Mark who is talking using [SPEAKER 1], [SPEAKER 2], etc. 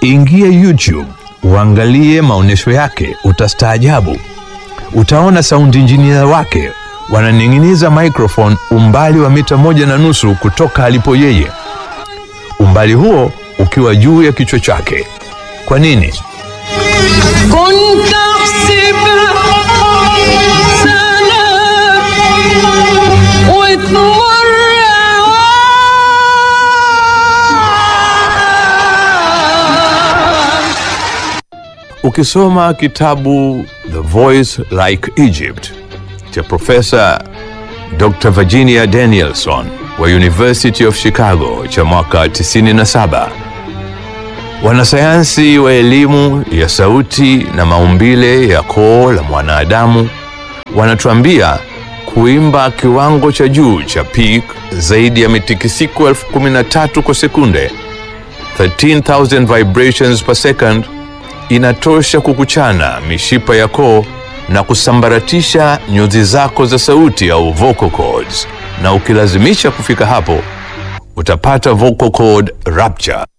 [SPEAKER 1] Ingia YouTube uangalie maonyesho yake, utastaajabu. Utaona sound engineer wake wananing'iniza microphone umbali wa mita moja na nusu kutoka alipo yeye, umbali huo ukiwa juu ya kichwa chake. Kwa nini?
[SPEAKER 2] كنت احسبها سنة وتمر أوام
[SPEAKER 1] Ukisoma kitabu The Voice Like Egypt cha Profesa Dr. Virginia Danielson wa University of Chicago cha mwaka 97, wanasayansi wa elimu ya sauti na maumbile ya koo la mwanadamu wanatuambia kuimba kiwango cha juu cha peak zaidi ya mitikisiko elfu kumi na tatu kwa sekunde 13,000 vibrations per second inatosha kukuchana mishipa ya koo na kusambaratisha nyuzi zako za sauti au vocal cords, na ukilazimisha kufika hapo utapata vocal cord rupture.